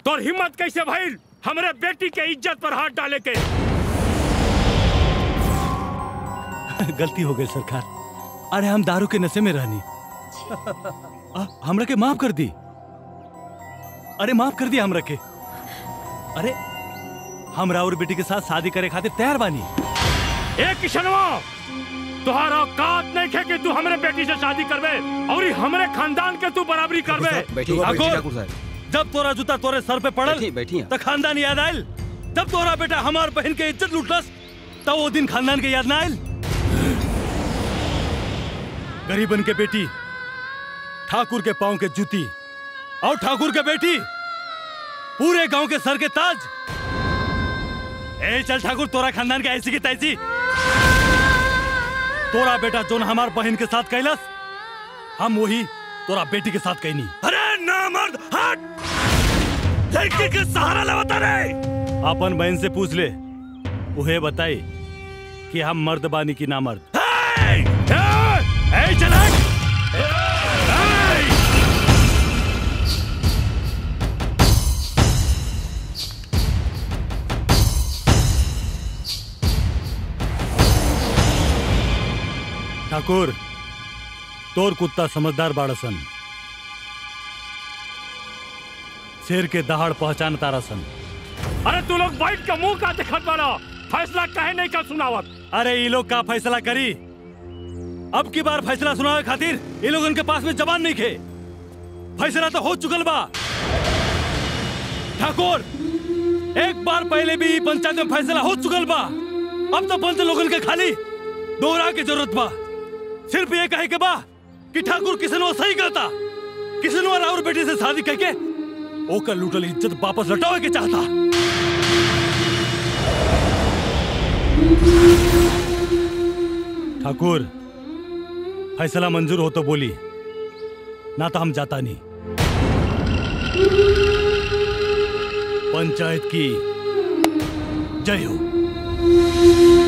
तोर हिम्मत कैसे भइल हमरे बेटी के इज्जत पर हाथ डाले के गलती हो गई सरकार अरे हम दारू के नशे में रहनी आ, हमरा के माफ कर दी अरे माफ कर दिया हमरा के अरे हमरा और बेटी के साथ शादी करे खातिर तैयार बानी ए किशनवा तुहार औकात नहीं खे कि तू हमरे बेटी से शादी करबे और हमरे खानदान के तू बराबरी करबे बैठिए, ठाकुर, बैठिए, ठाकुर साहब। जब तोरा जूता तोरे सर पे पड़ल बैठिए, बैठिए। तो खानदान याद आयल जब तोरा बेटा हमार बहन के इज्जत लूटलस तब वो दिन खानदान के याद ना आयल गरीबन के बेटी ठाकुर के पांव के जूती और ठाकुर के बेटी पूरे गांव के सर के ताज ए चल ठाकुर तोरा खानदान के ऐसी की तैसी तोरा बेटा जोन हमार बहन के साथ कैलस हम वही तोरा बेटी के साथ कैनी अरे ना मर्द हट लड़की के सहारा लेवता रे अपन बहन से पूछ ले उहे बताई कि हम मर्द बानी की ना मर्द ए, ए, ए, चल हट! ठाकुर तोर कुत्ता समझदार बाड़सन शेर के दहाड़ पहचान तारासन अरे तू लोग बैठ के मुंह का दिखत बाड़ा फैसला कहे नहीं का सुनावत अरे ये लोग का फैसला करी अब की बार फैसला सुनावे खातिर ये लोग उनके पास में जबान नहीं खे फैसला तो हो चुकल बा ठाकुर एक बार पहले भी ई पंचायत में फैसला हो चुकल बा अब तो पंच लोगन के खाली दोहरा के जरूरत बा सिर्फ ये कहे के बा कि ठाकुर किसनवा सही कहता किसनवा राउर बेटी से शादी करके ओकर लूटल इज्जत वापस लौटावे के चाहता ठाकुर फैसला मंजूर हो तो बोली ना तो हम जाता नहीं पंचायत की जय हो